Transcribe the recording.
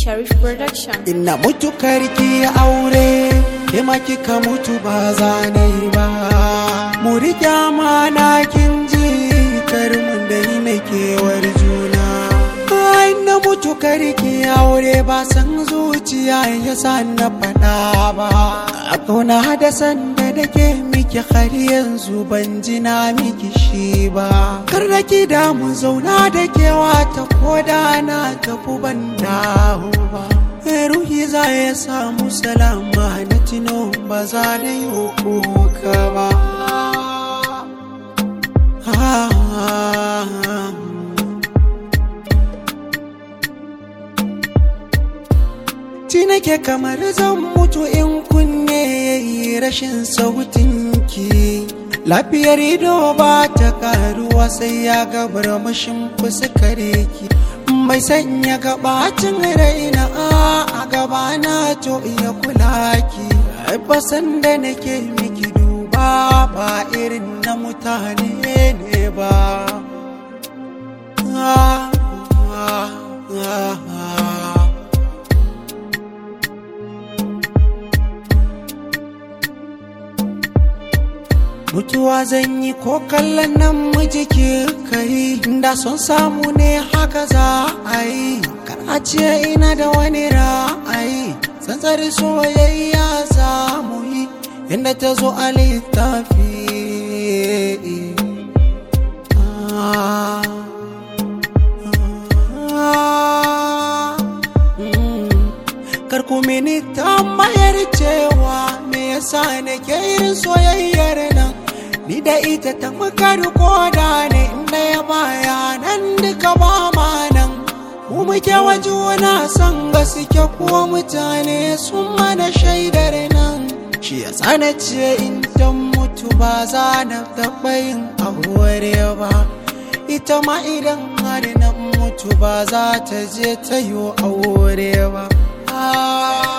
Sharif Production. Ina mutu karki aure, ke ma kika mutu ba za na yi ba. Mu riƙe amana kin ji, kar mun da yi mai kewar juna. Ai na mutu karki aure ba san zuciya ya sa na faɗa ba. A kauna da sanda da ke miki har yanzu ban ji na miki shi ba. Kar da ki da mu zauna da kewa ta koda na tafi ban dawo ba. ruhi za ya samu salama na tino ba za da yi kuka ba Ti nake kamar zan mutu in kunne yayi rashin sautinki Lafiyar ido ba ta karuwa sai ya gabar mashin fuskar ki mai sanya gabacin raina a gabana to iya kula ki basan da nake miki duba ba irin na mutane ne ba mutuwa zan yi ko kallon nan mijiki kai da son samu ne haka za a yi kar a ce ina da wani ra'ayi tsantsari soyayya za mu yi inda ta zo a littafi kar ku mini tambayar cewa me yasa nake irin soyayyar nan ni da ita ta makar koda ne inda ya baya nan duka ba ma nan mu muke wa juna son gaske kuwa mutane sun mana shaidar nan shi ya tsana ce in dan mutu ba za na taɓa yin aure ba ita ma idan har na mutu ba za ta je ta yi aure ba ah.